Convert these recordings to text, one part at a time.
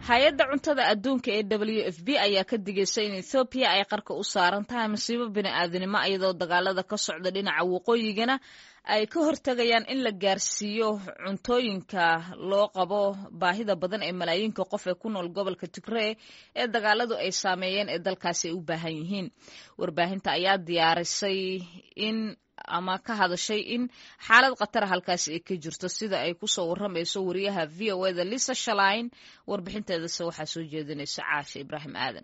hay-adda cuntada adduunka ee w f b ayaa ka digaysa in ethoobiya ay qarka u saaran tahay masiibo bini-aadinimo iyadoo dagaalada ka socda dhinaca waqooyigana ay ka hortegayaan in la gaarsiiyo cuntooyinka loo qabo baahida badan ee malaayiinka qof ee ku nool gobolka tigree ee dagaaladu ay saameeyeen ee dalkaasi ay u baahan yihiin warbaahinta ayaa diyaarisay in ama ka hadashay in xaalad khatara halkaasi ay ka jirto sida ay kusoo waramayso wariyaha v o eda lisa shalain warbixinteedase waxaa soo jeedinaysa caasha ibraahim aadan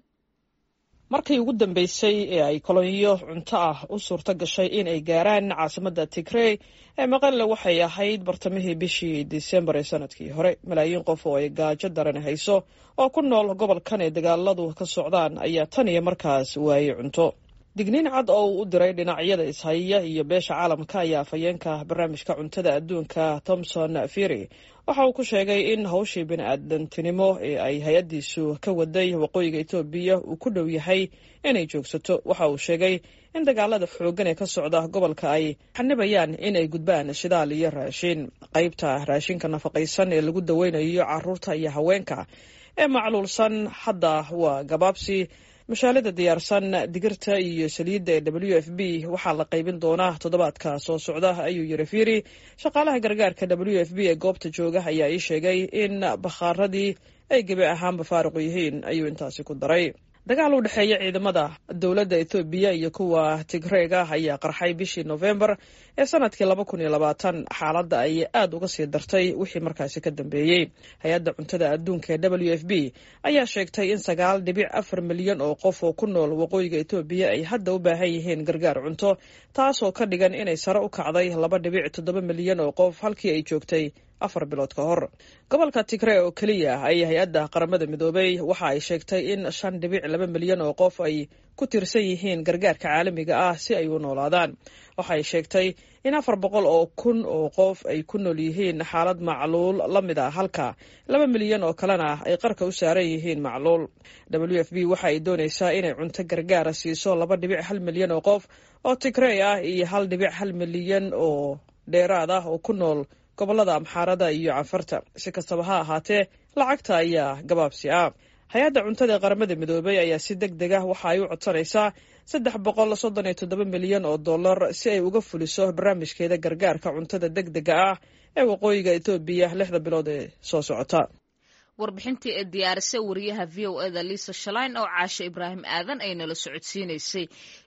markii ugu dambeysay ee ay kolonyo cunto ah u suurto gashay in ay gaaraan caasimadda tigrey ee maqalle waxay ahayd bartamihii bishii disembar ee sanadkii hore malaayiin qof oo ay gaajo daran hayso oo ku nool gobolkan ee dagaaladu ka socdaan ayaa tan iyo markaas waayey cunto digniin cad oo uu u diray dhinacyada ishaya iyo beesha caalamka ayaa afhayeenka barnaamijka cuntada adduunka thomson firy waxa uu ku sheegay in hawshii bini-aadantinimo ee ay hay-addiisu ka waday waqooyiga etoobiya uu ku dhow yahay inay joogsato waxa uu sheegay in dagaalada xooggan ee ka socda gobolka ay xanibayaan in ay gudbaan shidaal iyo raashin qaybta raashinka nafaqaysan ee lagu daweynayo caruurta iyo haweenka ee macluulsan hadda waa gabaabsi mashaalida diyaarsan digirta iyo saliidda ee w f b waxaa la qaybin doonaa toddobaadka soo socda ayuu yiri fiiri shaqaalaha gargaarka w f b ee goobta jooga ayaa ii sheegay in bakhaaradii ay gebi ahaanba faaruqu yihiin ayuu intaasi ku daray dagaal u dhexeeya ciidamada dowladda ethoobiya iyo kuwa tigreega ayaa qarxay bishii nofembar ee sanadkii laba kun iyo labaatan xaaladda ayay aad uga sii dartay wixii markaasi ka dambeeyey hay-adda cuntada adduunka ee w f b ayaa sheegtay in sagaal dhibic afar milyan oo qof oo ku nool waqooyiga etoobiya ay hadda u baahan yihiin gargaar cunto taasoo ka dhigan inay sare u kacday laba dhibic toddoba milyan oo qof halkii ay joogtay afar bilood ka hor gobolka tigree oo keliya ay hay-adda qaramada midoobay waxa ay sheegtay in shan dhibic laba milyan oo qof ay ku tiirsan yihiin gargaarka caalamiga ah si ay u noolaadaan waxa ay sheegtay in afar boqol oo kun oo qof ay ku nool yihiin xaalad macluul la mid a halka laba milyan oo kalena ay qarka u saaran yihiin macluul w f b waxa ay doonaysaa inay cunto gargaara siiso laba dhibic hal milyan oo qof oo tigrey ah iyo hal dhibic hal milyan oo dheeraad ah oo ku nool gobolada amxaarada iyo canfarta si kastaba ha ahaatee lacagta ayaa gabaabsi ah hay-adda cuntada ee qaramada midoobay ayaa si deg deg ah waxa ay u codsanaysaa saddex boqol soddon iyo toddoba milyan oo dollar si ay uga fuliso barnaamijkeeda gargaarka cuntada deg dega ah ee waqooyiga etoobiya lixda bilood ee soo socota warbixintii ee diyaarisay wariyaha v o eda lisa shalain oo caashe ibraahim aadan ay nala socodsiinaysay